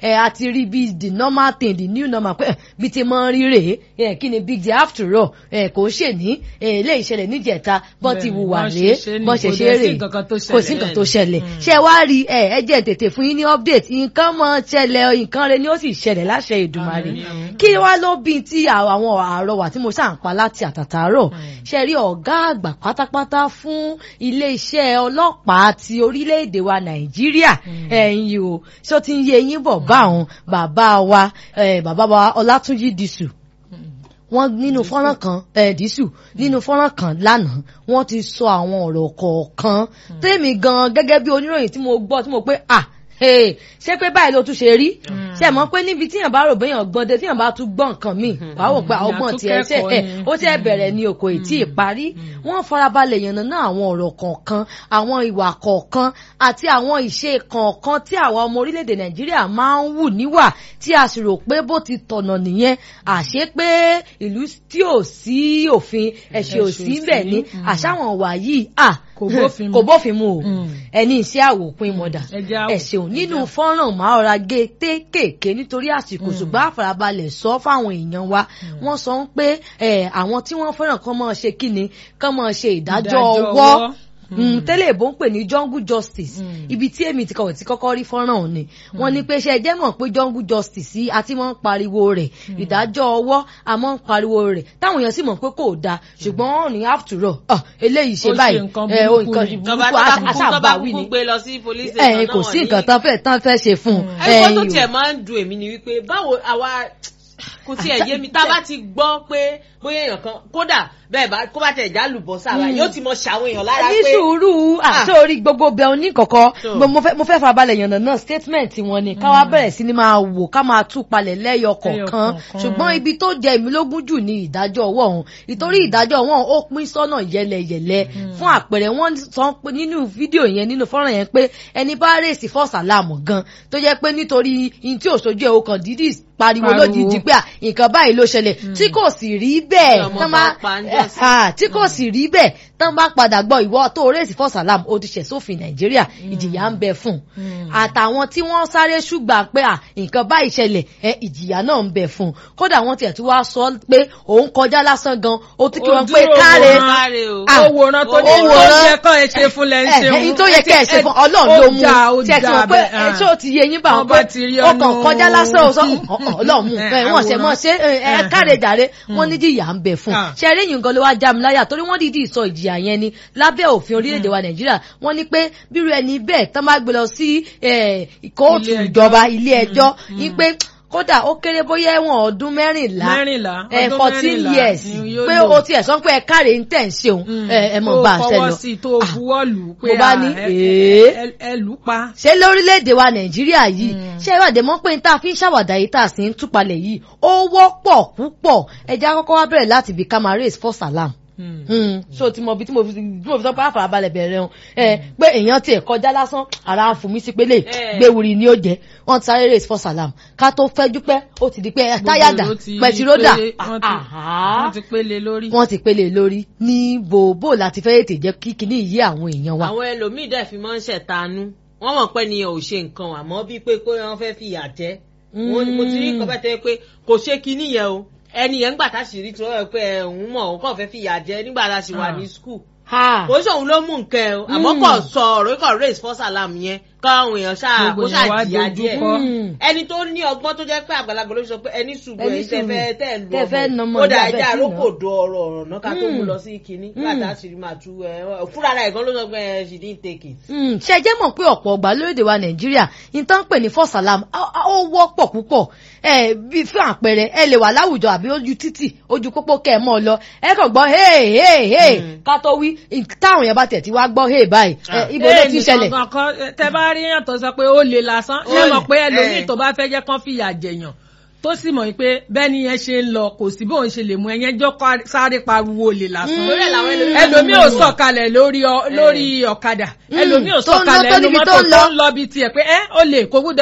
ẹ a ti rí bí the normal thing the new normal pé bí ti mọ rí rèé ẹ kí ni big deal after all ẹ kò ṣe ní ẹ ilé ìṣẹ̀lẹ̀ níjẹta bọ́n ti wùwà rèé bọ́n ṣe ṣe rèé kò sí nǹkan tó ṣẹlẹ̀ ṣé wá rí ẹ ẹ jẹ́ tètè fún yín ní update nǹkan mọ̀ ṣẹlẹ̀ nǹkan rẹ ni ó sì ṣẹlẹ̀ láṣẹ Èdùmàrè kí wá ló bí tí àwọn àrọwà tí mo ṣáà ń pa láti àtàtàárọ̀ ṣe rí ọ̀gá àgbà pátápátá fún iléeṣẹ́ ọlọ́pàá ti orílẹ̀-èdè wa Nàìjíríà ẹ̀yin o ṣó ti ń yé yín bọ̀ bá àwọn bàbá wa bàbá wa Ọlátúnjí Dísù wọ́n nínú fọ́nrán kan dísù nínú fọ́nrán kan lánàá wọ́n ti sọ àwọn ọ̀rọ̀ kọ̀ọ̀kan tèmi gan gẹ́gẹ́ bí oníròyìn tí mo gbọ́ tí mo pé ah ṣé pé báyìí ló tún ṣe rí ṣe mọ̀ pé níbi tíyàn bá rò béèyàn gbọ́dẹ tíyàn bá tún gbọ́ nǹkan míì wàá wò pé ọgbọ́n tiẹ̀ ṣe ẹ̀ ó ṣe bẹ̀rẹ̀ ní òkò ètí ìparí wọ́n farabalẹ̀ yànnà náà àwọn ọ̀rọ̀ kọ̀ọ̀kan àwọn ìwà kọ̀ọ̀kan àti àwọn ìṣe kọ̀ọ̀kan tí àwọn ọmọ orílẹ̀-èdè Nàìjíríà máa ń wù níwà tí a sì rò pé bó ti tọ̀nà nìyẹn àṣé pé ìlú tí ò sí òfin ẹ̀ṣẹ̀ ò sí bẹ̀ ni àṣàwọn wà yìí à kò bófin mu o ẹni iṣẹ́ àwòpin mọ̀dà ẹ ṣeun nínú fọ́nrán máa ọ̀ra gé tékèké nítorí àsìkò ṣùgbọ́n àfarabalẹ̀ sọ fáwọn èèyàn wa wọ́n sọ pé àwọn tí wọ́n fẹ́ràn kán máa ṣe kíni kán máa ṣe ìdájọ́ ọwọ́ tẹ́lẹ̀ ìbò ń pè ní jungle justice ibi tí èmi ti kọ̀wé tí kọ́kọ́ rí fọ́nrán òun ni wọ́n ní pé ṣe jẹ́ mọ̀ pé jungle justice yìí àti wọ́n ń pariwo rẹ̀ ìdájọ́ ọwọ́ àmọ́ ń pariwo rẹ̀ táwọn èèyàn sì mọ̀ pé kò dáa ṣùgbọ́n wọ́n ní after all eléyìí ṣe báyìí ẹ o nǹkan burúkú àṣàbáwí ni ẹ kò sí nǹkan tán fẹ́ tán fẹ́ ṣe fún un. ẹ kó tó tiẹ̀ máa ń dùn èmi ni wípé báwo àwa kò tiẹ̀ yé mi tá a bá ti gbọ́ pé bóyá èèyàn kan kódà bẹ́ẹ̀ bá kó bá tẹ̀ já lùbọ́ sára yóò ti mọ ṣàwọn èèyàn lára pé. ní sùúrù àsórí gbogbo bẹ́ẹ̀ oníkọ̀kọ́ mo fẹ́ farabalẹ̀ yànnà náà statement wọn ni ká wá bẹ̀rẹ̀ sí ni máa wò ká máa tú palẹ̀ lẹ́yọ kọ̀ọ̀kan ṣùgbọ́n ibi tó jẹ èmi lógún jù ní ìdájọ́ ọwọ́ ọ̀hún ìtorí ìdájọ́ ọwọ́ ó pín sọ́nà yẹlẹyẹlẹ fún àpẹẹrẹ wọ́n sọ nínú fídíò yẹn nínú fọ́nrán yẹn pé ẹni bá rèsì fọ́ọ̀sì àlàmù gan tó jẹ́ pé nítorí in tí òṣojú ẹ̀ o kàn dídì pariwo lójijì pé nǹkan báyìí ló ṣẹlẹ̀ tí kò sì rí bẹ́ẹ̀ tí kò sì rí bẹ́ẹ̀ tán bá padà gbọ́ ìwọ tó rèsì fọ́ sàlám ó ti ṣẹ̀ sófin nàìjíríà ìjìyà ń bẹ fún un àtàwọn tí wọ́n sáré ṣùgbà pé nǹkan báyìí ṣẹlẹ̀ ìjìyà náà ń bẹ fún un kódà wọ́n tiẹ̀ tí wàá sọ pé òun kọjá lásán gan ó tún kí wọ́n pé káre owó náà tó ní tó yẹ kọ́ ẹ ṣe fún lẹ́ ń ṣe fún tó yẹ kẹ́ ẹ ṣe fún ọlọ́run ló mú ṣe tí wọ́n pé ṣé o ti yẹ yín bá wọn pé ó kàn kọjá lásán ó sọ ọlọ́run mú wọ́n ṣe mọ́ ṣe ẹ káre jàre wọ́n ní jìyà ń bẹ fún un ṣe eré yìí gan ló wá já mi láyà torí wọ́n dìídì sọ ìjìyà yẹn ni lábẹ́ òfin orílẹ̀-èdè wa nàìjíríà wọ́n ní pé bírú ẹni bẹ́ẹ̀ tán bá gbé lọ sí kóòtù ìjọba ilé ẹjọ́ ní pé kódà ó kéré bóyá ẹ̀wọ̀n ọdún mẹ́rìnlá fourteen years pé o tiẹ̀ sọ pé ẹ káre ń tẹ̀ ń ṣeun ẹ mọ̀ bá a ṣe lọ. fọwọ́ sí tó buwọ́ lù pé mo bá ní ẹ lù pa. ṣé lórílẹ̀‐èdè wa nàìjíríà yìí ṣé ìwádìí mọ́ pé n tá a fi ń ṣàwàdà yìí tá a sì ń túpalẹ̀ yìí ó wọ́pọ̀ púpọ̀ ẹja kọ́kọ́ wá bẹ̀rẹ̀ láti bí camarades for salam so tí mo bí tí mo fi tí mo fi sọ pé àfàràbalẹ̀ bẹ̀rẹ̀ o ẹ pé èèyàn tiẹ̀ kọjá lásán ara ń fún mi sí pélé gbéwuri ni ó jẹ́ wọ́n ti sáré race for salam ká tó fẹ́jú pẹ́ ó ti di pé táyàdà pẹ̀tìródà wọ́n ti pélé lórí. wọ́n ti pélé lórí ní bòbò láti fẹ́ ètè jẹ́ kí kíní yí àwọn èèyàn wa. àwọn ẹlòmíì dẹ̀ fi máa ń ṣẹ̀tanú wọ́n mọ̀ pé nìyẹn ò ṣe nǹkan àmọ́ bíi pé kó wọ́n fẹ́ fìyà jẹ mo ti rí nǹkan bẹ́ẹ̀ tẹ́ pé kò ṣe kíní yẹn o ẹni yẹn ń gbà tá a sì rí tí wọ́n rẹ̀ pé òun mọ̀ òun kàn fẹ́ fìyà jẹ nígbà tá a sì wà ní skul kò sí òun ló mú nǹkan ẹ o àmọ́ kò sọ ọ̀rọ̀ kò raise false alarm yẹn káwọn èèyàn ṣáà kó ṣáà jìyà díẹ̀ ẹni tó ní ọgbọ́n tó jẹ́ pé àgbàlagbà ló sọ pé ẹni ṣùgbọ́n ẹni tẹ́fẹ́ tẹ́ lu ọmọ ó dà ẹja àrókò do ọ̀rọ̀ ọ̀rọ̀ náà ká tó mú lọ sí kinní láti àṣírí máa tú ẹ fúnra rẹ̀ gan ló sọ pé she didn't take it. ṣe jẹ́ mọ̀ pé ọ̀pọ̀ ọgbà lórílẹ̀‐èdè wa nàìjíríà ìtàn pè ní false alarm ó wọ́pọ̀ púpọ̀ bí fún àpẹẹrẹ ẹ lè wà láwùjọ àbí ojú títì ojú pópó kẹ́ ẹ mọ́ ọ lọ ẹ kàn gbọ́ hey hey hey ká tó wí táwọn yẹn bá tẹ̀ tí wá gbọ́ hey báyìí ibo ló ti ṣẹlẹ̀. tẹ bá rí yàn tó sọ pé ó le lásán ṣé mọ̀ pé ẹlòmíì tó bá fẹ́ jẹ́ kán fìyà jẹ̀yàn tó sì mọ̀ pé bẹ́ẹ̀ ni yẹn ṣe ń lọ kò sí bóun ṣe lè mú ẹyẹn jọ sáré pariwo lè lásán ẹlòmíì ò sọ̀kalẹ̀ lórí ọ̀kadà ẹlòmíì ò sọ̀kalẹ̀ ẹnu mọ́tò tó ń lọ bí tiẹ̀ pé ẹ ó lè kó gbúdọ̀ lọ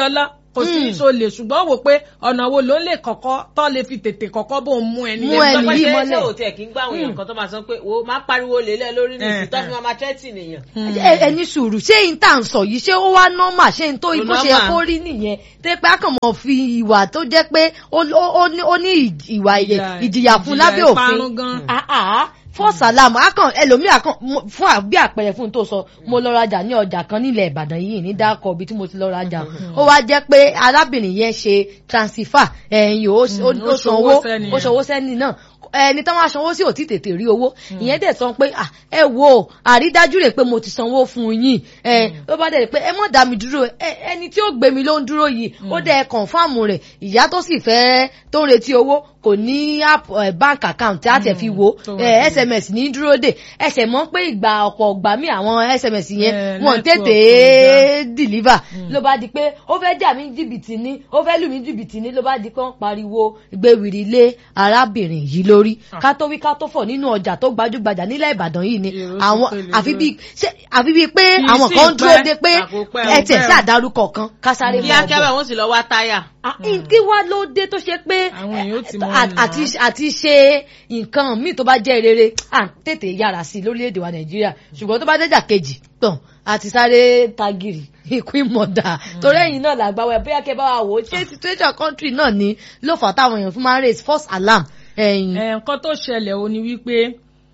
kò sí ní so lè ṣùgbọ́n wò pé ọ̀nà wo ló lè kọ́kọ́ tó lè fi tètè kọ́kọ́ bó ń mú ẹni Mú yẹn. ẹni Sọ pé yìí ṣé- mọ́lẹ̀. ṣé ò tiẹ̀ kí ń gbá àwọn èèyàn kan tó máa sọ pé wo máa pariwo lélẹ̀ lórí ní ìsìn tó fi máa máa tẹ́tì nìyẹn. ẹ ẹ ní sùúrù ṣé n tà ń sọ yìí ṣé ó wá nọ́mà ṣé n tó Kò bó ṣe yẹ normal. kó rí nìyẹn tẹ́ pé akànmọ́ fi ìwà tó jẹ́ pé ó ó- ó ní- ó ní ìwà Ìjìyà- ìjìyà fún ìjìyà lábẹ́ òfin ìparun gan. Ah, ah, fọ́ sàlámù akàn ẹlòmíà kan mo- fún à- bí àpẹẹrẹ fún un tó sọ mo lọ rajà ní ọjà kan nílẹ̀ ìbàdàn yìí ní dákọ̀ ibi tí mo ti lọ rajà ó wá jẹ́ pé arábìnrin yẹn ṣe transfer ẹ̀yìn ó ó- Mm, ó ó sanwó ṣòwò sẹ́ni ó yẹn. sanwó sẹ́ni náà ẹni tán wá sanwó sí ò tí tètè rí owó ìyẹn dẹ̀ sọ pé "Ah, ẹ wo àrídájú rẹ̀ pé mo ti sanwó fún yín ẹ ló bá dẹ̀ rí pé ẹ mọ̀ dá mi dúró ẹ ẹni tí ó gbé mi ló ń dúró yìí ó dẹ̀ kọ̀ǹfàmù rẹ̀ ìyá tó sì fẹ́ tó ń retí owó kò ní app ẹ, bank account tí a tẹ̀ fi wo tó ẹ, wà sí. sms ní dúró dè ẹsẹ̀ mọ́ pé ìgbà ọ̀pọ̀ ọ̀gbà mí àwọn sms yẹn Eh, wọ́n network tètè deliver ló bá di pé ó fẹ́ jà mí jìbìtì ní ó fẹ́ lù mí jìbìtì ní ló bá di pé wọ́n pariwo gbéwìrì lé arábìnrin yìí lórí ká tó wí ká tó fọ̀ nínú ọjà tó gbajúgbajà nílẹ̀ ìbàdàn yìí ni Èrò ti àwọn pele àfi lórí. bíi ṣé àfi bíi pé Kì í àwọn sì kan ń dúró pẹ́, de pé àkópẹ́, ẹ tẹ̀ àkópẹ́. sí àdárúkọ kan ká sáré mọ́ kíákíá ọ̀bọ̀ báyìí wọ́n sì lọ wá táyà. Ah, kí wá ló dé tó ṣe pé Àwọn èèyàn ó ti mọ̀ à- nà. àti àti ṣe nǹkan míì tó bá jẹ́ rere à ń tètè yára sí i lórílẹ̀‐èdè wa nàìjíríà ṣùgbọ́n tó bá dẹ́jà kejì tán àti sáré tagiri ikú ìmọ̀dà torí ẹ̀yìn náà làgbà wẹ̀ bóyá kẹ́ bá wa wò ó ṣé situation country náà ni ló fà táwọn èèyàn fún máa ń raise false alarm ẹ̀yìn. Eh, nǹkan tó ṣẹlẹ̀ o ni wípé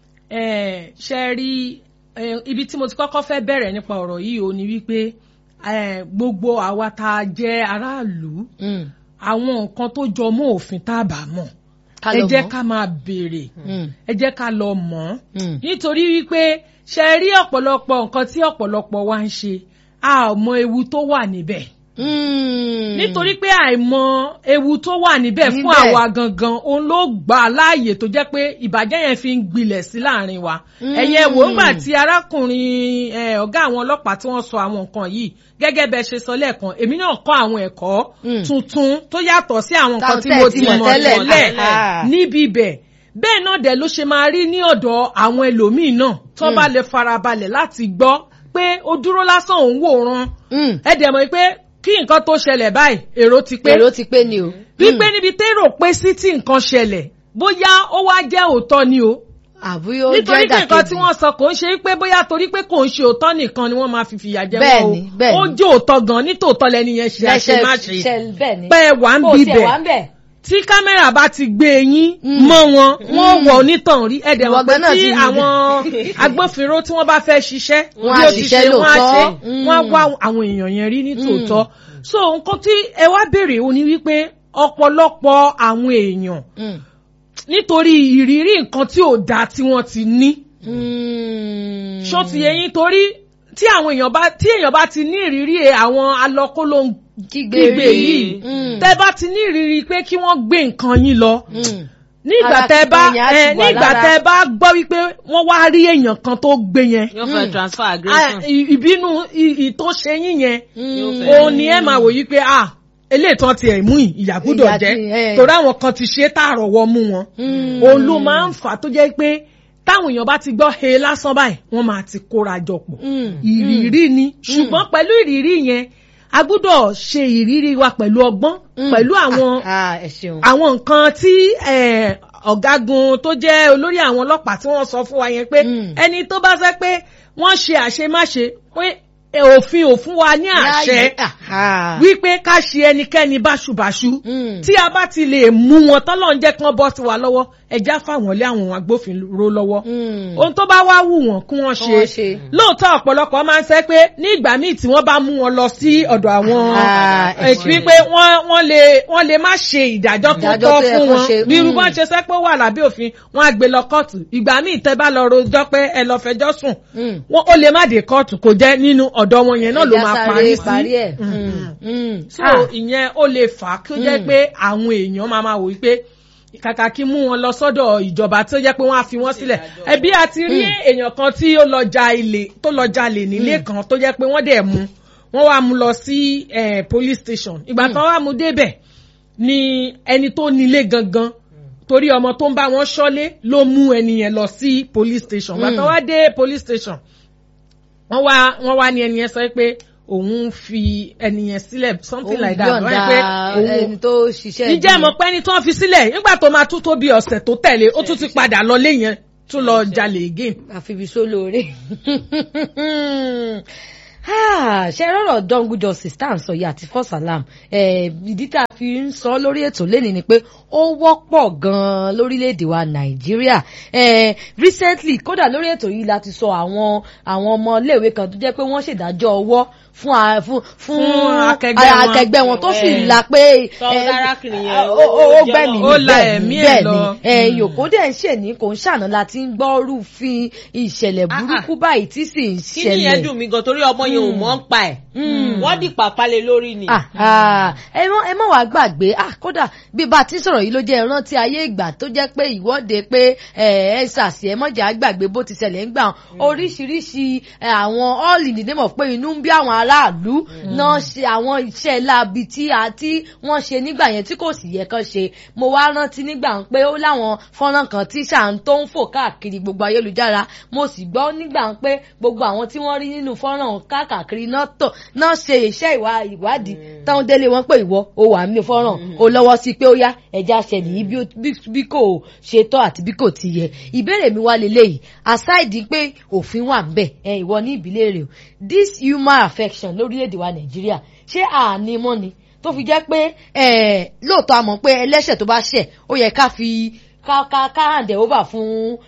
eh, ṣe rí eh, ibi tí mo ti kọ́kọ́ fẹ́ bẹ̀rẹ̀ nípa ọ̀rọ̀ yìí o ni wípé eh, gbogbo àwa tá a jẹ́ aráàlú Mm. àwọn nǹkan tó jọ mọ́ òfin tá a bá mọ̀ Ká ẹ lọ jẹ́ mọ̀. ká máa béèrè Mm. ẹ jẹ́ ká lọ mọ̀ ọ́ Mm. nítorí wípé ṣe rí ọ̀pọ̀lọpọ̀ nǹkan tí ọ̀pọ̀lọpọ̀ wa ń ṣe a ò mọ ewu tó wà níbẹ̀ Mm. nítorí pé àìmọ ewu tó wà níbẹ̀ fún Níbẹ̀. àwa gangan òun ló gbà á láàyè tó jẹ́ pé ìbàjẹ́ yẹn fi ń gbilẹ̀ sí láàrin wa Mm. ẹ̀yẹ wò ó gbà tí arákùnrin eh, ọ̀gá àwọn ọlọ́pàá tí wọ́n sọ àwọn nǹkan yìí gẹ́gẹ́ bẹ́ẹ̀ ṣe sọ lẹ́ẹ̀kan èmi náà kọ́ àwọn ẹ̀kọ́ Mm. tuntun tó yàtọ̀ sí àwọn nǹkan Táwọn tí tẹ́ mo ti ti mọ̀ mọ̀ tẹ́lẹ̀. tẹ́lẹ̀ Ah. níbi ibẹ̀ bẹ́ẹ̀ náà dẹ̀ ló ṣe máa rí ní ọ̀dọ̀ àwọn ẹlòmíì náà tó bá lè farabalẹ̀ láti gbọ́ pé ó dúró lásán òun wòran Mm. ẹ dẹ̀ mọ̀ pé kí nǹkan tó ṣẹlẹ̀ báyìí èrò ti pé èrò ti pé ni o. wípé níbi térò pé sí tí nǹkan ṣẹlẹ̀ bóyá ó wá jẹ́ òótọ́ ni o àbí ó jẹ́ nítorí pé nǹkan ìdàkejì. tí wọ́n sọ kò ń ṣe pé bóyá torí pé kò ń ṣe òótọ́ nìkan ni wọ́n máa fi fìyà jẹ wọ́n Bẹ́ẹ̀ni, o bẹ́ẹ̀ni. ó jẹ́ òótọ́ gan ní tòótọ́ lẹni yẹn ṣe àṣemáṣe bẹ́ẹ̀ ni. pé ẹ wà ń Kò tiẹ̀ bíbẹ̀ wà ń bẹ̀. tí kámẹ́rà bá ti gbé yín Mm. mọ́ wọn wọ́n wọ̀ onítàn rí ẹ̀dẹ̀ Ìwọ wọ́n pé gan náà tí ti rí àwọn agbófinró tí wọ́n bá fẹ́ ṣiṣẹ́ Wọ́n bí á ó ti ṣiṣẹ́ ṣe wọ́n á ṣe lóòótọ́. Mm. wọ́n á wá àwọn èèyàn yẹn rí ní tòótọ́ so nǹkan tí ẹ wá béèrè o ní wípé ọ̀pọ̀lọpọ̀ àwọn èèyàn Mm. nítorí ìrírí nǹkan tí ò dáa tí wọ́n ti ní Mm. ṣó ti yẹ yín torí tí àwọn èèyàn bá tí èèyàn bá ti ní ìrírí àwọn alọ́kólóhùn kígbe gbígbé rí. yìí Mm. tẹ́ bá ti ní ìrírí pé kí wọ́n gbé nǹkan yín lọ Mm. nígbà Ara tẹ́ bá kíkan yẹn á ti ẹ wà nígbà lára. tẹ́ bá gbọ́ wípé wọ́n wá rí èèyàn kan tó gbé yẹn yóò fẹ́ Mm. transfer ah, aggression. ì- ìbínú ì- ìtó ṣe yín yẹn Yóò Mm. fẹ́. òun ni ẹ máa wò yí pé ah eléyìí tán tiẹ̀ mú yìí, ìyà gbúdọ̀ Ìyà jẹ́ ti- ẹ. torí àwọn kan ti ṣe tààrọ̀ wọ mú wọn Mm. òun ló máa ń fà á tó jẹ́ pé táwọn èèyàn bá ti gbọ́ he lásán báyìí wọ́n máa ti kóra jọ pọ̀ Mm. ìrírí ni ṣùgbọ́n pẹ̀lú ìrírí yẹn a gbúdọ̀ ṣe ìrírí wa pẹ̀lú ọgbọ́n Mm. pẹ̀lú àwọn Ah, ẹ ṣeun. àwọn nǹkan tí eh, ọ̀gágun tó jẹ́ olórí àwọn ọlọ́pàá tí wọ́n sọ fún wa yẹn pé Mm. ẹni tó bá fẹ́ pé wọ́n ṣe àṣemáṣe pé eh, òfin ò fún wa ní àṣẹ Aha. wípé ká ṣe ẹnikẹ́ni báṣubàṣu Mm. tí a bá ti lè mú wọn tọ́lọ́ ń jẹ́ kí wọ́n bọ́ sí wa lọ́wọ́ ẹja fáwọn lé àwọn agbófinró lọ́wọ́ Mm. ohun tó bá wá wù wọ́n kí wọ́n Kí wọ́n ṣe ṣe. lóòótọ́ ọ̀pọ̀lọpọ̀ máa ń sẹ́ pé ní ìgbà míì tí wọ́n bá mú wọn lọ sí ọ̀dọ̀ àwọn Ah, ẹ ẹ̀, ṣe. wípé wọ́n wọ́n lè wọ́n lè má ṣe ìdájọ́ tó Ìdájọ́ tọ́ tó yẹ fún kó wọn ṣe. bí irú Mm. bọ́n ṣe sẹ́ pé ó wà lábẹ́ òfin wọ́n á gbé lọ kóòtù ìgbà míì tẹ́ bá lọ rojọ́ pé ẹ lọ fẹjọ́ sùn Mm. wọ́n ó lè má dé kóòtù kó jẹ́ nínú ọ̀dọ̀ wọn yẹn náà ló Ẹja máa sáré parí sí parí ẹ̀. Mm. Mm. Mm. so Ah. ìyẹn ó lè fà á kí ó jẹ́ Mm. pé àwọn èèyàn máa máa wò wípé kàkà kí mú wọn lọ sọ́dọ̀ ìjọba tó jẹ́ pé wọ́n á fi wọ́n sílẹ̀ ẹbí àti rí èèyàn kan tí ó lọ ja ilé tó lọ jalè nílé kan tó jẹ́ pé wọ́n dẹ̀ mú wọ́n wá mú lọ sí eh, police station ìgbà tán wá mú débẹ̀ ni ẹni tó nílé gangan torí ọmọ tó ń bá wọn ṣọ́lé ló mú ẹni yẹn lọ sí police station ìgbà tán wá dé police station wọ́n wá wọ́n wá ní ẹni yẹn sọ pé òun fi ẹni yẹn sílẹ̀ something like that yọ̀ǹda wọ́n pé òun ẹni tó ṣiṣẹ́ ìjẹ́ mọ̀ pé ẹni tó ń fi sílẹ̀ nígbà tó máa tún tó bí ọ̀sẹ̀ tó tẹ̀lé ó tún ti padà lọ lé yẹn tún lọ jalè again. àfibisó lóore ṣe rọrọ dongu justice tá à ń sọ yìí àti fọsàlám ìdí tá a fi ń sọ lórí ètò lẹ́ni ni pé ó wọ́pọ̀ gan-an lórílẹ̀‐èdè wa nàìjíríà recently kódà lórí ètò yìí la ti sọ àwọn àwọn ọmọ iléèwé kan tó jẹ́ pé wọ́n ṣèdájọ́ ọwọ́ fún fún fún akẹgbẹ́ wọn tó sì la pé ó gbẹ̀mí bẹ́ẹ̀ ni yòókó dẹ̀ ń ṣe ní kò ń ṣàná la ti ń gbọ́ rúfin ìṣẹ̀lẹ̀ burúkú báyìí tí sì ń ṣẹlẹ̀. kí ni yẹn dùn mí gan torí ọmọ yẹn ò mọ̀ ń pa ẹ̀ wọ́n di pàpálẹ̀ lórí ni. ẹ mọ̀ wá gbàgbé kódà bí bá a ti sọ̀rọ̀ yìí ló jẹ́ ìrántí ayé ìgbà tó jẹ́ pé ìwọ́de pé ẹ ṣàṣì ẹ mọ̀jà gbàgbé bó ti ṣẹlẹ̀ ń gbà oríṣiríṣi àwọn all in the name of pé inú ń bí àwọn aráàlú náà ṣe àwọn iṣẹ́ láabi tí àti wọ́n ṣe nígbà yẹn tí kò sì yẹ kán ṣe mo wá rántí nígbà pé ó láwọn fọ́nrán kan tí ṣà ń tó ń fò káàkiri gbogbo ayélujára mo sì gbọ́ nígbà pé gbogbo àwọn tí wọ́n rí nínú fọ́nrán káàkiri náà ṣe iṣẹ́ ìwádìí táwọn délé wọn pé ìwọ o wà nínú fọ́nrán o lọ́wọ́ sí pé ó yá ẹja ṣẹlẹ̀ yìí bí kò ṣe tọ́ àti bí kò ti yẹ ìbéèrè mi wá leléyìí aside pé òfin wà ń bẹ̀ ẹ ìwọ ní ìbílẹ̀ rẹ̀ o this human affection lórílẹ̀‐èdè wa nàìjíríà ṣé àní mọ́ ni tó fi jẹ́ pé lóòótọ́ a mọ̀ pé ẹlẹ́ṣẹ̀ tó bá ṣẹ̀ ó yẹ ká fi ká ká ká hand over fún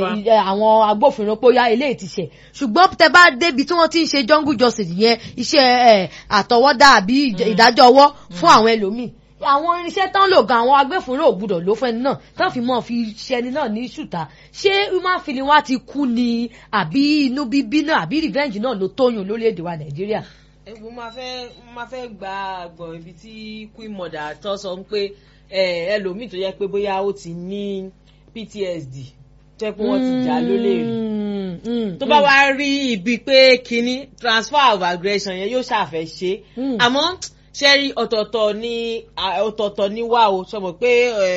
àwọn agbófinró póyá eléyìí ti ṣẹ̀ ṣùgbọ́n tẹ bá débi tí wọ́n ti ń ṣe jungle justice yẹn iṣẹ́ àtọwọ́dá àbí ìdájọ́ ọwọ́ fún àwọn ẹlòmíì àwọn irinṣẹ́ tán lò gan àwọn agbófinró ò gbúdọ̀ ló fẹ́ni náà tán fi mọ́ fi ṣẹni náà ní ṣùtà ṣé human feeling wa ti kú ni àbí inú bíbí náà àbí revenge náà ló tóyún lórílẹ̀‐èdè wa nàìjíríà. mo máa fẹ́ mo máa fẹ́ gba àgbọ̀n ibi tí queen mother tó sọ pé ẹlòmíì tó yẹ pé bóyá ó ti ní ptsd jẹ́ pé wọ́n ti jà lólè rí tó bá wá rí ibi pé kínní transfer of aggression yẹn yóò ṣàfẹ́ ṣe àmọ́ ṣẹ́rí ọ̀tọ̀ọ̀tọ̀ ní ọ̀tọ̀ọ̀tọ̀ ní wá o sọmọ pé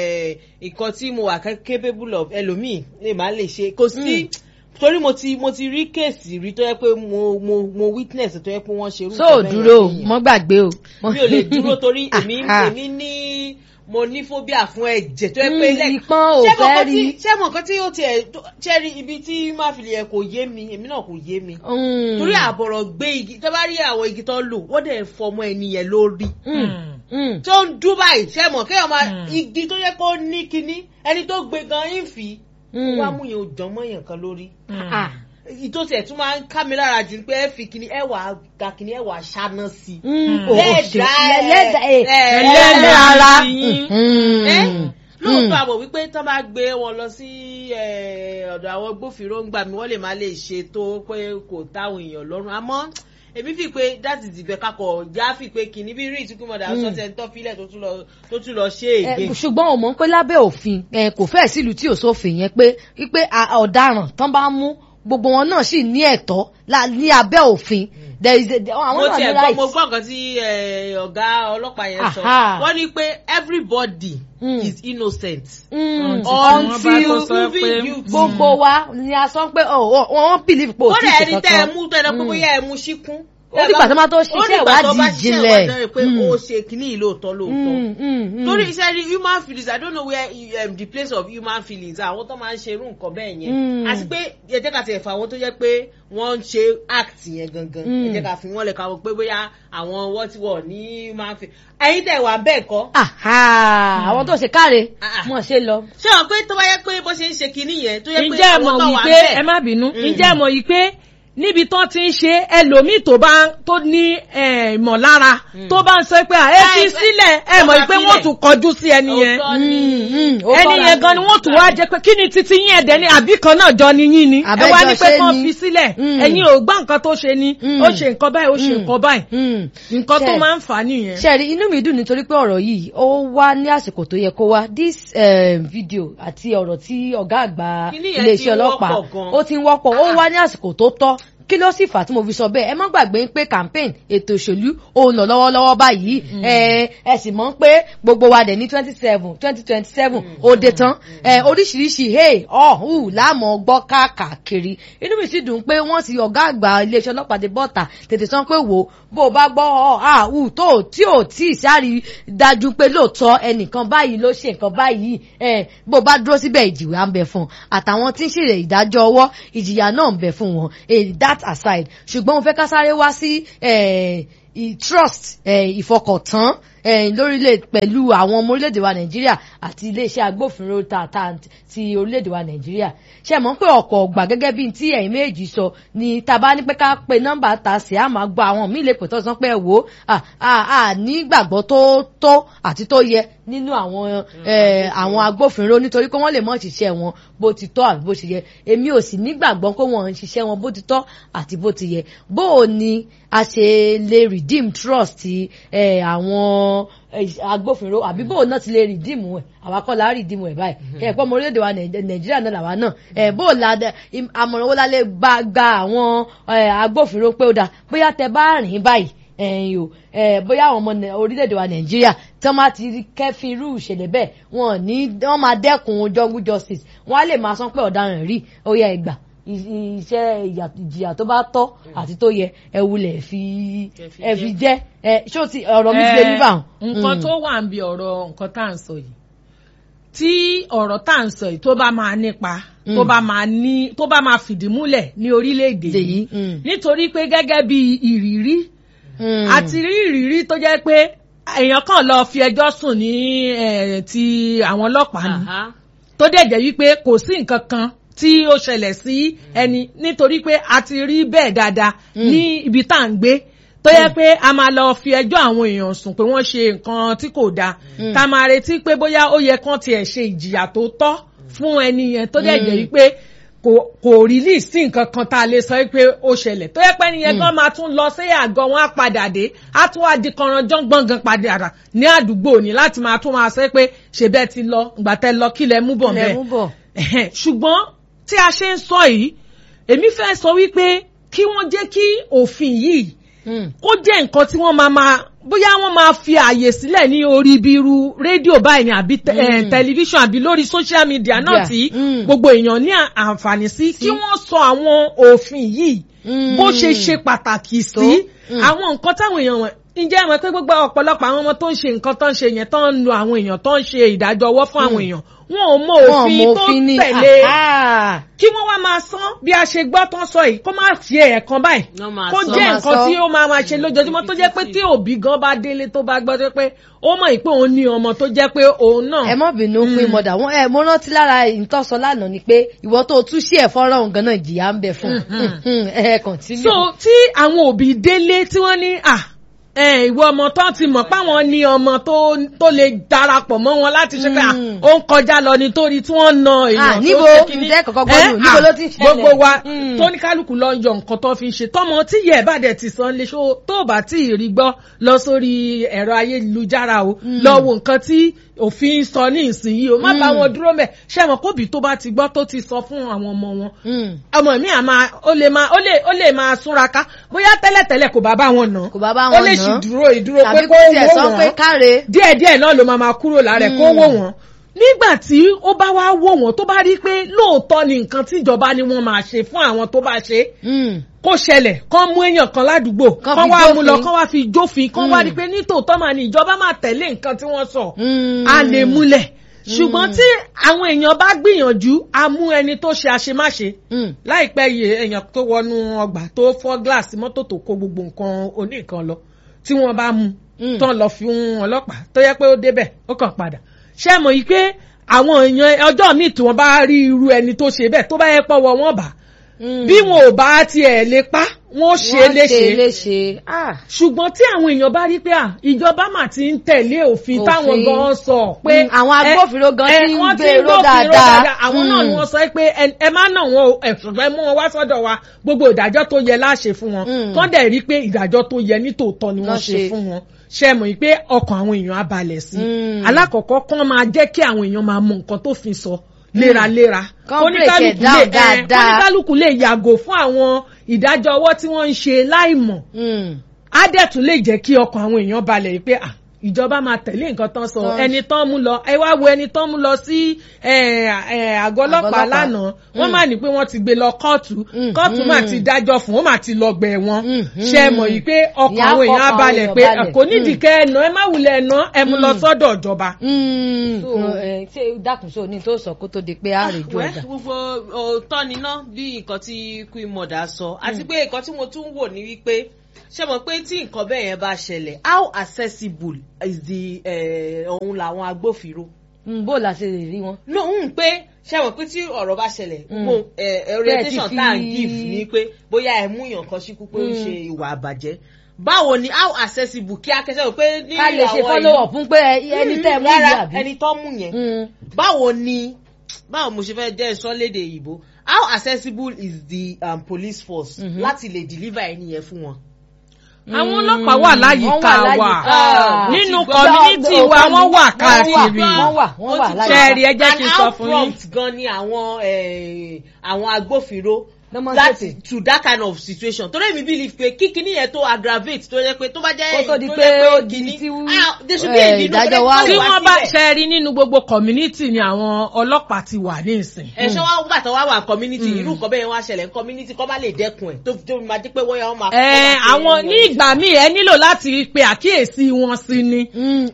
nǹkan tí mo wà capable of ẹlòmíì lè má lè ṣe kò sí torí mo ti mo ti rí kéèsì rí tó yẹ pé mo mo mo witness tó yẹ pé wọ́n ṣe irú so dúró mọ́ gbàgbé o. mi ò lè dúró torí èmi èmi ní mo ní phobia fún ẹ̀jẹ̀ tó yẹ pé ìpọ́n ò fẹ́ rí. ṣé mo kàn tí ó tiẹ̀ ṣe rí ibi tí má fi lè kò yé mi èmi náà kò yé mi. torí àbọ̀rọ̀ gbé igi tó bá rí àwọn igi tó lò wọ́n dẹ̀ fọmọ ẹni yẹn lórí. tó ń dún báyìí ṣé mo kéèyàn máa igi tó yẹ kó ní kinní ẹni tó gbé gan yín fi wá mú yẹn ò jọ mọ́ yẹn kan lórí ìtòsí ẹ̀ tún máa ń ká mi lára jù pé ẹ fi kinní ẹ wà á ga kinní ẹ wà á ṣáná sí i. lẹ́ẹ̀dá ẹlẹ́dàá ara. lóòótọ́ àbọ̀ wípé tán bá gbé wọn lọ sí ọ̀dọ̀ àwọn gbófinró ń gbà mí wọ́n lè má lè ṣe tó pé kò táwọn èèyàn lọ́rùn àmọ́ èmi fi pé that is the best kakọ já fi pé kìíní bí rí ìtukú mọ̀dà ọ̀sán tẹ̀ ń tọ́ fílẹ̀ tó tún lọ ṣe ègbè. ṣùgbọ́n o mọ̀ pé lábẹ́ òfin kò fẹ́ẹ̀ sílùú tí ò sófin yẹn pé wípé ọ̀daràn tán bá mú gbogbo wọn náà sì ní ẹ̀tọ́ ní abẹ́ òfin there is a àwọn náà ní right. mo gbọ́ nǹkan tí ọ̀gá ọlọ́pàá yẹn sọ wọ́n ní pé everybody mm. is innocent. Mm. until proven guilty. gbogbo wa ni a sọ pé wọ́n believe pé òtí ìṣe kankan. ó dẹ̀ ẹni tẹ́ ẹ mú tẹ́ ẹ pé bóyá ẹ mú síkún ó dìgbà tó máa tó ṣiṣẹ́ ìwádìí ìjìnlẹ̀. ó dìgbà tó bá ṣiṣẹ́ ìwádìí pé ó ṣe kínní lóòótọ́ lóòótọ́. torí iṣẹ́ rí human feelings i don't know where um, the place of human feelings àwọn tó máa ń ṣe irú nǹkan bẹ́ẹ̀ yẹn. àti pé ẹ jẹ́ ká ti ẹ̀fọ́ àwọn tó jẹ́ pé wọ́n ń ṣe act yẹn gangan ẹ jẹ́ ká fi wọ́n lẹ̀ ká wọ́n pé bóyá àwọn wọ́n ti wọ̀ ní human feelings. ẹ̀yin tẹ̀ wá bẹ́ẹ̀ kọ́. àwọn tó ṣe káre mọ̀ ṣe lọ. ṣé wọn pé tó bá yẹ pé bó ṣe ń ṣe kínní yẹn tó yẹ pé ǹjẹ́ ẹ mọ̀ wípé ẹ má bínú ǹjẹ́ ẹ mọ̀ yìí pé níbi tó ti ń ṣe ẹlòmíì tó bá tó ní ìmọ̀lára tó bá ń sọ pé ẹ fi sílẹ̀ ẹ mọ̀ pé wọ́n tún kọjú sí ẹni yẹn ẹni yẹn gan ni wọ́n tún wá jẹ́ pé kí ni titi yín ẹ̀dẹ̀ ni àbí kan náà jọ ni yín ni ẹ wá ní pé kàn fi sílẹ̀ ẹ̀yin ò gbọ́ nǹkan tó ṣe ni ó ṣe nǹkan báyìí ó ṣe nǹkan báyìí nǹkan tó máa ń fà á nìyẹn. ṣẹ́ẹ̀rì inú mi dùn nítorí pé ọ̀rọ̀ yìí ó wá ní àsìkò tó yẹ kó wá this video àti ọ̀rọ̀ tí ọ̀gá àgbà iléeṣẹ́ ọlọ́pàá ó ti ń wọ́pọ̀ ó wá ní àsìkò tó tọ́ kí ló sì fà tí mo fi sọ bẹ́ẹ̀ ẹ má gbàgbé pé campaign ètò òṣèlú òun lọ lọ́wọ́lọ́wọ́ báyìí ẹ ẹ sì mọ̀ pé gbogbo wa dẹ̀ ní twenty seven twenty twenty seven ó dé tán ẹ oríṣiríṣi hey ọ̀hún láàmú ọgbọ́ káàkiri inú mi sì dùn pé wọ́n ti ọ̀gá àgbà iléeṣẹ́ ọlọ́pàá dé bọ́ta tètè sọ pé wò bó o bá gbọ́ ọ̀hún tó tí ò tí ì sáré dájú pé lóòótọ́ ẹnìkan báyìí ló ṣe nǹkan báyìí ẹ bó o bá dúró síbẹ̀ ìjìyà ń bẹ fún un àtàwọn tí ń ṣèrè ìdájọ́ ọwọ́ ìjìyà náà ń bẹ fún wọn that aside ṣùgbọ́n mo fẹ́ ká sáré wá sí trust ìfọkàntán lórílẹ̀ pẹ̀lú àwọn ọmọ orílẹ̀-èdè wa nàìjíríà àti iléeṣẹ́ agbófinró tààtà ti orílẹ̀-èdè wa nàìjíríà ṣe mọ̀ pé ọ̀pọ̀ ọ̀gbà gẹ́gẹ́ bí tí ẹ̀yin méjì sọ ni tàbá ní pé ká pe nọ́mbà ta sí àmọ́ gba àwọn míì lè pè tó sọ pé ẹ wò á ní gbàgbọ́ tó tó àti tó yẹ nínú àwọn àwọn agbófinró nítorí pé wọ́n lè mọ̀ ṣiṣẹ́ wọn bó ti tọ́ àbí bó ti yẹ èmi ò sì nígbàgbọ́ pé wọ́n ń ṣiṣẹ́ wọn bó ti tọ́ àti bó ti yẹ bó o ní a ṣe lè redeem trust àwọn agbófinró àbí bó o náà ti lè redeem ẹ̀ àwa kọ́ la redeem ẹ̀ báyìí ẹ̀ pọ́ ọmọ orílẹ̀-èdè wa nàìjíríà náà làwa náà ẹ̀ bó o la àmọ̀ràn wo la lè gba àwọn agbófinró pé ó dáa bóyá tẹ bá rìn báyìí ẹ̀yin o bóyá àwọn ọmọ orílẹ̀-èdè wa nàìjíríà tí wọ́n máa ti kẹ́fín irú ìṣẹ̀lẹ̀ bẹ́ẹ̀ wọ́n ní wọ́n máa dẹ́kun jungle justice wọ́n á lè máa sọ pé ọ̀daràn rí ó yẹ ẹgbà iṣẹ́ ìjìyà tó bá tọ́ àti tó yẹ ẹ wulẹ̀ fi ẹ fi jẹ́ ẹ ṣó ti ọ̀rọ̀ mi ti lè níbà. nǹkan tó wà ń bi ọ̀rọ̀ nǹkan tá à ń sọ yìí tí ọ̀rọ̀ tá à ń sọ yìí tó bá máa nípa tó bá máa ní tó bá máa fìdí múlẹ̀ ní orílẹ̀-èdè yìí nítorí pé gẹ́gẹ́ bí ìrírí àti rí ìrírí tó jẹ́ pé èèyàn kan lọ fi ẹjọ́ sùn ní ti àwọn ọlọ́pàá ni tó dẹ̀ jẹ́ wípé kò sí nǹkan kan tí ó ṣẹlẹ̀ sí ẹni nítorí pé a ti rí bẹ́ẹ̀ dáadáa ní ibi tá à ń gbé tó yẹ pé a máa lọ fi ẹjọ́ àwọn èèyàn sùn pé wọ́n ṣe nǹkan tí kò dáa tá a máa retí pé bóyá ó yẹ kán tiẹ̀ ṣe ìjìyà tó tọ́ fún ẹni yẹn tó dẹ̀ jẹ́ wípé kò rí sí nǹkan kan tá a lè sọ pé ó ṣẹlẹ̀ tó yẹ pé nìyẹn gan máa tún lọ sí àgọ́ wọn á padà dé á tún wá di kanranjọ́ gbọ̀ngàn padà ní àdúgbò ní láti máa tún máa sọ pé ṣèbẹ́ ti lọ ìgbà tẹ lọ kí lẹ mú bọ̀ bẹ́ẹ̀ ṣùgbọ́n tí a ṣe ń sọ yìí èmi fẹ́ sọ wípé kí wọ́n jẹ́ kí òfin yìí kó jẹ́ nǹkan tí wọ́n máa máa bóyá wọ́n máa fi ààyè sílẹ̀ ní orí ibi irú rédíò báyìí ni àbí tẹlifíṣàn àbí lórí social media náà tí gbogbo èèyàn ní àǹfààní sí kí wọ́n sọ àwọn òfin yìí bó ṣe ṣe pàtàkì sí àwọn nǹkan táwọn èèyàn ǹjẹ́ ẹ mọ̀ pé gbogbo ọ̀pọ̀lọpọ̀ àwọn ọmọ tó ń ṣe nǹkan tó ń ṣe yẹn tó ń lu àwọn èèyàn tó ń ṣe ìdájọ́ ọwọ́ fún àwọn èèyàn wọn ò mọ òfin tó tẹ̀lé kí wọ́n wá máa san bí a ṣe gbọ́ tán sọ yìí kó má fi ẹ̀ẹ̀kan báyìí kó jẹ́ nǹkan tí ó máa máa ṣe lójoojúmọ́ tó jẹ́ pé tí òbí gan bá délé tó bá gbọ́ pé ó mọ̀ pé òun ní ọmọ tó jẹ́ pé òun náà. ẹ mọ̀ bínú pé mọ̀dà wọn ẹ mo rántí lára ìtọ́sọ lánàá ni pé ìwọ tó tún sí ẹ̀fọ́ ọ̀rọ̀ gan náà ìjìyà ń bẹ fún ẹ kọ̀ntínú. so tí àwọn òbí délé tí wọ́n ní à ìwọ ọmọ tó ti mọ̀ páwọn ní ọmọ tó lè darapọ̀ mọ́ wọn láti ṣe pé ó ń kọjá lọ nítorí tí wọ́n na èèyàn tó ṣe kíní ǹjẹ́ kọ̀kọ́ gbọ́dọ̀ níbo ló ti ṣẹlẹ̀ gbogbo wa tó ní kálukú lọ yọ nǹkan tó fi ṣe tọmọ tí yẹ ẹ bá dẹ̀ ti san lé ṣó tó bá tí ì rí gbọ́ lọ sórí ẹ̀rọ ayélujára o lọ wo nǹkan tí òfin sọ ní ìsinyìí o má bá wọn dúró mẹ ṣé wọn kóbi tó bá ti gbọ́ tó ti sọ fún àwọn ọmọ wọn ọmọ mi àmà ó lè máa ó lè ó lè máa súnra ká bóyá tẹ́lẹ̀tẹ́lẹ̀ kò bá bá wọn nà kò bá bá wọn nà ó lè sì dúró ìdúró pé kó wò wọ́n wọ́n díẹ̀díẹ̀ náà ló máa máa kúrò lára ẹ̀ kó wò wọ́n nígbà tí ó bá wá wò wọ́n tó bá rí pé lóòótọ́ ni nǹkan tíjọba ni wọ́n máa ṣe fún àwọn tó bá ṣe kó ṣẹlẹ̀ kán mú èèyàn kan ládùúgbò kán wá mú lọ kán wá fi jófin kán wá rí pé nítòótọ́ máa ní ìjọba máa tẹ̀lé nǹkan tí wọ́n sọ á lè múlẹ̀ ṣùgbọ́n tí àwọn èèyàn bá gbìyànjú a mú ẹni tó ṣe àṣemáṣe láìpẹ́ yìí èèyàn tó wọnú ọgbà tó fọ́ gíláàsì mọ́tò tó kó gbogbo nǹkan oníkan lọ tí wọ́n bá mú tán lọ fi ń ọlọ́pàá tó yẹ pé ó débẹ̀ ó kàn padà ṣé mọ̀ yìí pé àwọn èèyàn ọjọ́ míì tí wọ́n bá rí irú ẹni tó ṣe bẹ́ẹ̀ tó bá yẹ pọ̀wọ́ wọn bá bí wọn ò bá tiẹ̀ lè pa wọn ó ṣe léṣe ṣùgbọ́n tí àwọn èèyàn bá rí pé ìjọba mà ti ń tẹ̀lé òfin táwọn gan sọ pé àwọn agbófinró gan ti ń gbèrò dáadáa àwọn náà ni wọ́n sọ pé ẹ má nà wọn ẹ̀fẹ̀ mú wọn wá sọ́dọ̀ wa gbogbo ìdájọ́ tó yẹ láṣẹ fún wọn kán dẹ̀ rí pé ìdájọ́ tó yẹ nítòótọ́ ni wọ́n ṣe fún wọn ṣe mọ̀ pé ọkàn àwọn èèyàn á balẹ̀ sí i alákọ̀ọ́kọ́ kán máa jẹ́ kí àwọn èèyàn máa mọ nǹkan tó fi sọ léraléra oníkálukú lè yàgò fún àwọn ìdájọ́ ọwọ́ tí wọ́n ń ṣe láìmọ̀ á dẹ̀ tún lè jẹ́ kí ọkàn àwọn èèyàn balẹ̀ pé ah ìjọba máa tẹ̀lé nǹkan tán sọ ẹni tán mú lọ ẹ wá wo ẹni tán mú lọ sí àgọ́ ọlọ́pàá lánàá wọ́n máa ní pé wọ́n ti gbé lọ kóòtù kóòtù máa ti dájọ́ fún wọ́n máa ti lọ gbẹ̀ wọ́n ṣe mọ̀ yìí pé ọkàn àwọn èèyàn á balẹ̀ pé kò nídìí kẹ́ ẹ̀ ná ẹ má wulẹ̀ ẹ̀ ná ẹ mú lọ sọ́dọ̀ ìjọba. ṣé dákùnso ní tó sọ kó tó di pé a rè ju ọjà. gbogbo òótọ́ ni ná bí nǹkan tí queen mother sọ àti pé nǹkan tí mo tún wò ní wípé ṣe mọ̀ pé tí nǹkan bẹ́ẹ̀ yẹn bá ṣẹlẹ̀ how accessible is the ohun làwọn agbófinró. bó la ṣe lè rí wọn. no n pé ṣe mọ̀ pé tí ọ̀rọ̀ bá ṣẹlẹ̀ mo orientation tá à ń give ni pé bóyá ẹ mú yàn kan síkú pé ó ń ṣe ìwà àbàjẹ́ báwo ni how accessible kí akẹ́sẹ́ rò pé ní ká lè ṣe follow up fún pé ẹni tẹ́ mú yìí àbí. ẹni tó mú yẹn báwo ni báwo mo ṣe fẹ́ jẹ́ sọ́lédè ìbò how accessible is the um, police force láti lè deliver ẹni yẹn fún wọn àwọn ọlọ́pàá wà láyìíká wa nínú community wa wọ́n wà káàkiri ṣẹ́ẹ̀rì ẹ jẹ́ kí n sọ fún yín. and how prompt gan ni àwọn àwọn agbófinró that to that kind of situation torí èmi believe pé kí kinní yẹn tó aggravate tó yẹ pé tó bá jẹ́ tó di pé ó di tí ìdájọ́ wa tí wọ́n bá ṣe rí nínú gbogbo community ni àwọn ọlọ́pàá ti wà ní ìsìn. ẹ̀ṣọ́ wa gbà tó wá wà community irú nǹkan bẹ́ẹ̀ wá ṣẹlẹ̀ community kọ́ bá lè dẹ́kun ẹ̀ tó tó máa dé pé wọ́n yà wọ́n máa. ẹ àwọn ní ìgbà míì ẹ nílò láti pe àkíyèsí wọn sí ni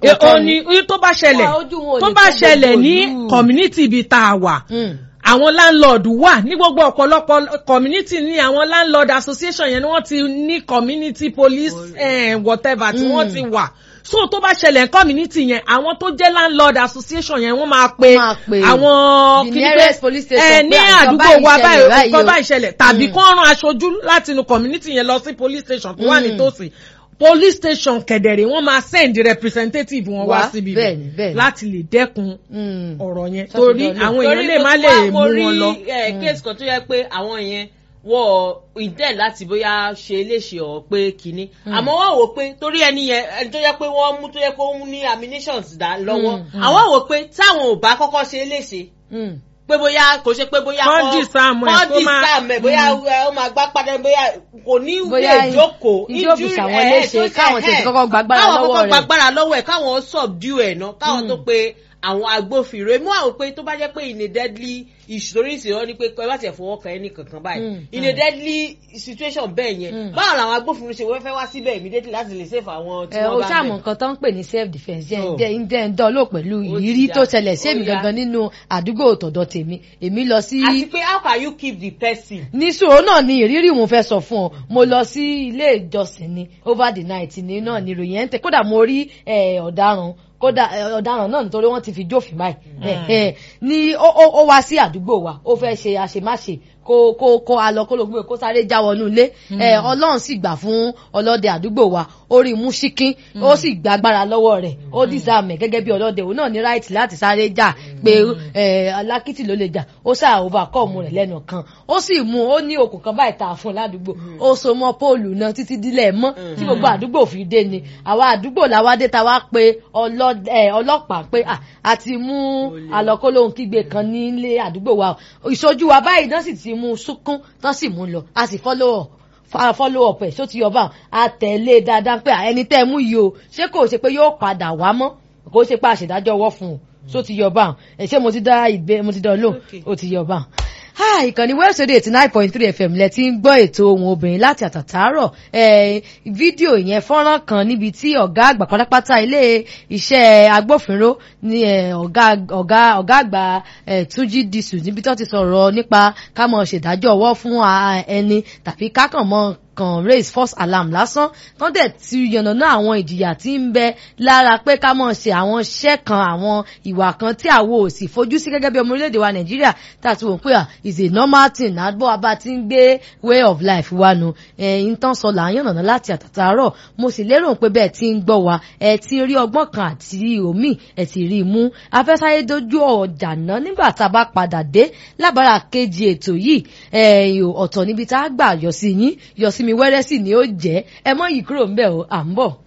òní tó bá ṣẹlẹ̀ tó bá ṣẹlẹ̀ ní community ibi tá a wà àwọn landlord wà ní gbogbo ọ̀pọ̀lọpọ̀ community ní àwọn landlord association yẹn ni wọ́n ti ní community police eh, whatever tí wọ́n ti wà so tó bá ṣẹlẹ̀ community yẹn àwọn tó jẹ́ landlord association yẹn wọ́n máa pe àwọn ẹ ní àdúgbò wa báyìí kọ́ bá ìṣẹ̀lẹ̀ tàbí kó rán aṣojú láti inú community yẹn lọ sí police station tó wà nítòsí police station kẹ̀dẹ̀rẹ̀ wọ́n máa send representative wọn wá síbi bẹ̀ láti lè dẹ́kun ọ̀rọ̀ yẹn torí àwọn èèyàn lè má lè mú wọn lọ. torí case kan tó yẹ pé àwọn yẹn wọ́n intend láti bóyá ṣe léṣe ọ̀ pé kínní àmọ́ wọ́n wò pé torí ẹni yẹn ẹni tó yẹ pé wọ́n mú tó yẹ pé ó ní ammunitions dá lọ́wọ́ àwọn wò pé táwọn ò bá kọ́kọ́ ṣe léṣe pé bóyá kò ṣe pé bóyá kọ́ dísàmù ẹ̀ kó máa dísàmù ẹ̀ bóyá ó máa gbá padà bóyá kò ní lè jókòó injury ẹ̀ ẹ̀ káwọn tètè kọ́kọ́ gbàgbára lọ́wọ́ rẹ̀ káwọn kọ́kọ́ gbàgbára lọ́wọ́ ẹ̀ káwọn subdue ẹ̀ náà káwọn tó pé àwọn agbófinró mú àwọn pé tó bá jẹ́ pé in a deadly issue torí ìsìnrọ́ ni pé ẹ bá tiẹ̀ fọwọ́ kan ẹni kankan báyìí in a deadly situation bẹ́ẹ̀ yẹn báwo làwọn agbófinró ṣe wọ́n fẹ́ wá síbẹ̀ immediately láti lè save àwọn tí wọ́n bá bẹ̀. ẹ o ṣàmù nǹkan tó ń pè ní self defence jẹ́ ǹjẹ́ ń dán lò pẹ̀lú ìrírí tó ṣẹlẹ̀ sí èmi gangan nínú àdúgbò tọ̀dọ̀ tèmi èmi lọ sí. àti pé how can you keep the person. ní sòrò náà ni ìrírí mo fẹ́ sọ fún ọ mo lọ sí ilé ìjọsìn ni over the night ni náà ni ìròyìn ẹ̀ ń tẹ kódà mo rí ọ̀daràn kódà ọ̀daràn náà nítorí wọ́n ti fi jófin báyìí ní ó wá sí àdúgbò wa ó fẹ́ ṣe àṣemáṣe kó kó kó a lọ kó ló gbé kó sáré já wọnú ilé ọlọ́run sì gbà fún ọlọ́dẹ àdúgbò wa ó rí mú ṣíkín ó sì gbàgbára lọ́wọ́ rẹ̀ ó dìsàmẹ̀ gẹ́gẹ́ bí ọlọ́dẹ òun náà ní ráìtì láti sáré jà pé alákìtì ló lè jà ó sá overcome rẹ̀ lẹ́nu kan ó sì mú ó ní okùn kan báyìí tà fún ládùúgbò ó so mọ́ póòlù náà títí dílẹ̀ mọ́ tí gbogbo àdúgbò fi dé ni àwa àdúgbò làwa dé ta wá pé ọlọ́pàá pé a ti mú alọ́kólóhùn kígbe kan nílé àdúgbò wa ìṣojú wa báyìí náà sì ti mú sunkún tán sì mú lọ a sì follow follow up ẹ̀ ṣó ti yọba a tẹ̀lé dáadáa pé ẹni tẹ́ ẹ mú yìí o ṣé kò ṣe pé yóò padà wá mọ́ kò ṣe pé àṣèdájọ́ ọwọ́ fún un ṣó ti yọba ẹ ṣé mo ti dá ìgbé mo ti dán lò ó ti yọba ìkànnì West Radio eighty nine point three FM lẹ ti ń gbọ́ ètò ohun obìnrin láti àtàtàárọ̀ fídíò yẹn fọ́nrán kan níbi tí ọ̀gá àgbà pátápátá ilé iṣẹ́ agbófinró ní ọ̀gá àgbà Túnjí Disu níbi tó ti sọ̀rọ̀ nípa ká mọ̀ ṣèdájọ́ ọwọ́ fún ẹni tàbí ká kàn mọ́ kan raise false alarm lásán tán dẹ̀ ti yànnàná àwọn ìjìyà tí ń bẹ lára pé ká mọ̀ ṣe àwọn iṣẹ́ kan àwọn ìwà kan tí àwo ò sì fojú sí gẹ́gẹ́ bí ọmọ orílẹ̀-èdè wa Nàìjíríà tá a ti wò pé à is a normal thing àgbọ̀ abá ti ń gbé way of life wa nu ẹ̀yìn tán sọ là ń yànnàná láti àtàtàárọ̀ mo sì lérò pé bẹ́ẹ̀ ti ń gbọ́ wa ẹ ti rí ọgbọ́n kan àti omi ẹ ti rí i mú afẹ́sáyé dojú ọjà náà nígbà tá a bá padà dé lábára kejì ètò yìí ọ̀tọ̀ níbi tá a gbà yọ sí yín yọ sí mi wẹ́rẹ́ sì ni ó jẹ́ ẹ mọ́ yìí kúrò ń bẹ̀ o à ń bọ̀.